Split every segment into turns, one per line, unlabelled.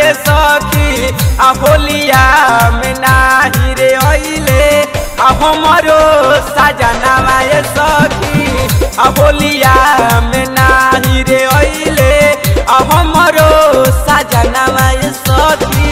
ए सखी आ होलिया में नाही रे अइले आ हमरो सजनवा ए सखी आ होलिया में नाही रे अइले आ हमरो सजनवा ए सखी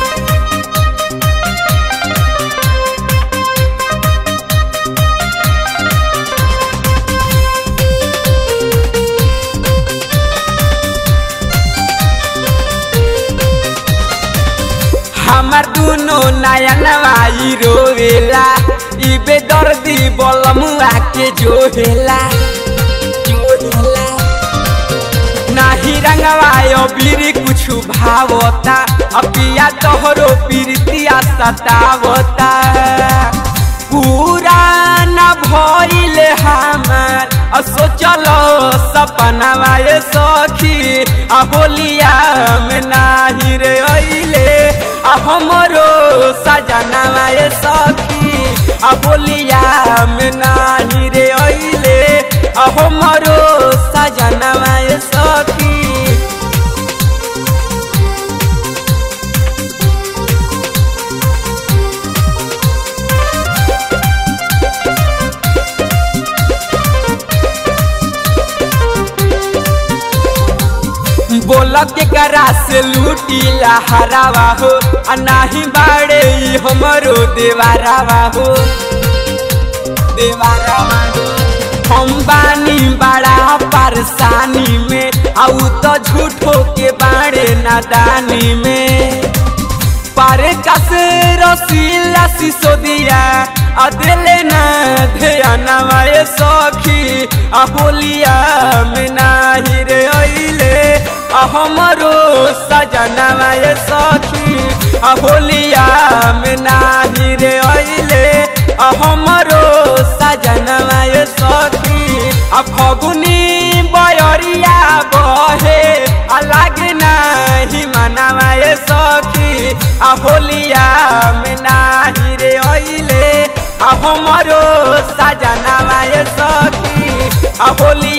हमार दुनो नयनवा ई रोवेला ई बेदर्दी बलमुआ के जोहेला जोहेला नाही रंगवा अबीर कुछु भावता अपिया तोहरो पीरतिया सतावता पूरा न भइले हमार आ सोचलो सपनावा ए सखी आ होलिया में नाही रे अइले आ हमरो सजनावा ए सखी आ होलिया में नाही रे अइले आ हमरो सजनावा ए सखी बोल के करा से लूटीला हरावा हो आ नाही बाड़े ई हमरो देवारावा हो देवारावा हो हम बानी बड़ा परेशानी में आउ तो झूठो के बाड़े नादानी में पारे कस रसीला सिसोदिया अदले न ध्यानवा ए सखी आ होलिया में नाही रे अइले आ हमरो सजनवा ए सखी आ होलिया में नाही रे अइले आ हमरो सजनवा ए सखी आ फगुनी बयरिया बहे आ लागे नाही मनवा ए सखी आ होलिया में नाही रे अइले आ हमरो सजनवा ए सखी आ होलिया